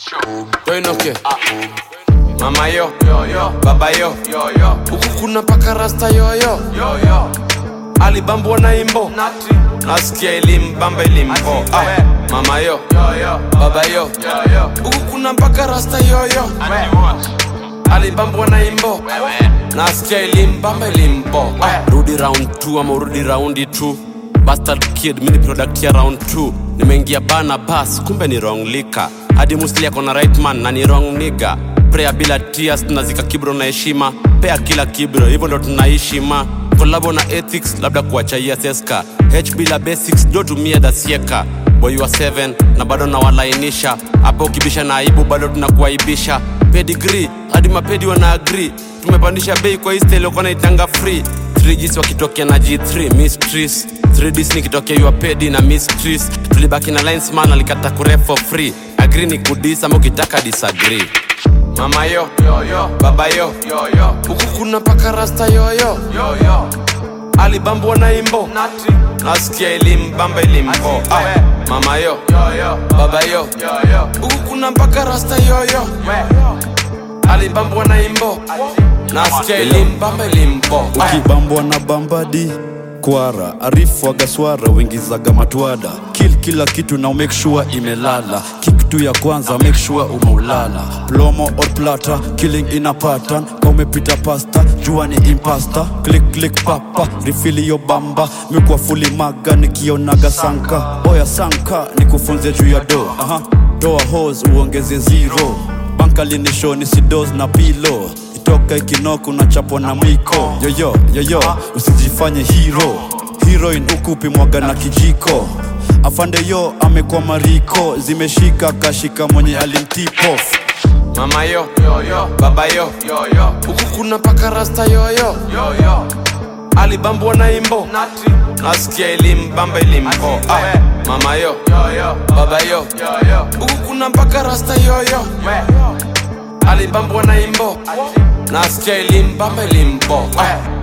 Toinoke Mama yo Baba yo Huku kuna paka rasta yoyo Alibambwa na imbo Nasikia ilimbamba ilimbo ah. Mama yo Baba yo Huku kuna mpaka rasta yoyo Alibambwa na imbo Nasikia ilimbamba ilimbo ah. Rudi round 2 ama urudi raundi 2 Bastard kid mini product ya round 2 Nimeingia bana bas kumbe ni wrong lika hadi musli ako na right man na ni wrong nigga prayer bila tears tunazika kibro na heshima pea kila kibro hivyo ndo tunaishi ma kolabo na ethics labda kuachaia seska h bila basics jo tumia dasieka boy wa 7 na bado nawalainisha hapo ukibisha na aibu bado tunakuaibisha pedigree hadi mapedi wana agree tumepandisha bei kwa isteliokuwa naitanga free 3Gs wakitokea na G3 mysteries 3Ds nikitokea yuapedi na mysteries tulibaki na linesman alikata kure for free agree ni kudis ama ukitaka disagree mama yo baba yo huku kuna paka rasta yoyo alibambwa na imbo nasikia ilimbamba ilimbo ah, mama yo baba yo huku kuna mpaka rasta yoyo alibambwa na imbo nasikia ilimbamba ilimbo ah. ukibambwa na bambadi kwara arifu agaswara wengizaga matwada kil kila kitu na make sure imelala kitu ya kwanza make sure umeulala plomo or plata killing ina pattern ka umepita pasta jua ni impasta click click papa rifili yo bamba mikwa fuli maga nikionaga sanka oya sanka nikufunze juu ya do aha toa hos uongeze zero bankalinisho ni sidos na pilo itoka ikinoku na chapo na mwiko yoyo yoyo usijifanye hero heroin ukupi mwaga na kijiko afande yo amekuwa mariko zimeshika kashika mwenye alimtipof mama yo baba yo huku kuna paka rasta yoyo alibambwa na imbo nasikia ilimbamba ilimbo ah. mama yo baba yo huku kuna mpaka rasta yoyo alibambwa na imbo nasikia ilimbamba ilimbo ah.